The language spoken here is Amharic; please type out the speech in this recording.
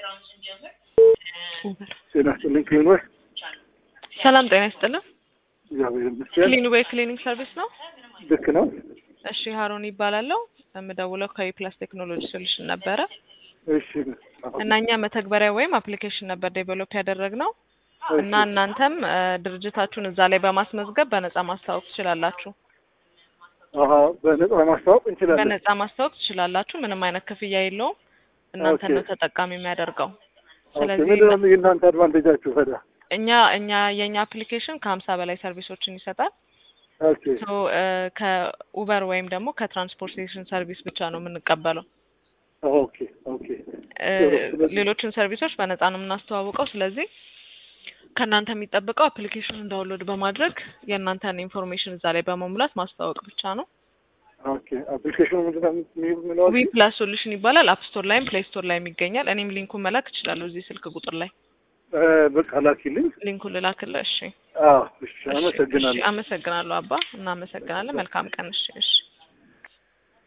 ጤና ይስጥልኝ ክሊኖች ሰላም ጤና ይስጥልን። እግዚአብሔር ይመስገን። ክሊኑ ቤት ክሊኒክ ሰርቪስ ነው። ልክ ነው። እሺ ሀሮን ይባላለሁ። የምደውለው ከዊፕላስ ቴክኖሎጂ ሶሉሽን ነበረ እሺ እና እኛ መተግበሪያ ወይም አፕሊኬሽን ነበር ዴቨሎፕ ያደረግነው እና እናንተም እ ድርጅታችሁን እዛ ላይ በማስመዝገብ በነፃ ማስተዋወቅ ትችላላችሁ። አሀ በነጻ ማስታወቅ እንችላለን። በነፃ ማስተዋወቅ ትችላላችሁ። ምንም አይነት ክፍያ የለውም። እናንተን ነው ኦኬ። ተጠቃሚ የሚያደርገው። ኦኬ፣ ስለዚህ ምንድን ነው የእናንተ አድቫንቴጃችሁ ታዲያ? እኛ እኛ የእኛ አፕሊኬሽን ከሀምሳ በላይ ሰርቪሶችን ይሰጣል። ኦኬ ሶ እ ከኡበር ወይም ደግሞ ከትራንስፖርቴሽን ሰርቪስ ብቻ ነው የምንቀበለው። ኦኬ ኦኬ እ ጥሩ። ስለዚህ- ሌሎችን ሰርቪሶች በነፃ ነው የምናስተዋውቀው። ስለዚህ ከእናንተ የሚጠበቀው አፕሊኬሽኑን ዳውንሎድ በማድረግ የእናንተን ኢንፎርሜሽን እዛ ላይ በመሙላት ማስተዋወቅ ብቻ ነው። ኦኬ አፕሊኬሽኑ ምንድን ነው የሚለው? ዊ ፕላስ ሶሉሽን ይባላል። አፕ ስቶር ላይም ፕሌይ ስቶር ላይም ይገኛል። እኔም ሊንኩን መላክ እችላለሁ እዚህ ስልክ ቁጥር ላይ እ በቃ ላኪልኝ። ሊንኩን ልላክልህ። እሺ አዎ እሺ፣ እሺ፣ አመሰግናለሁ። እሺ፣ አመሰግናለሁ አባ። እናመሰግናለን። መልካም ቀን። እሺ እሺ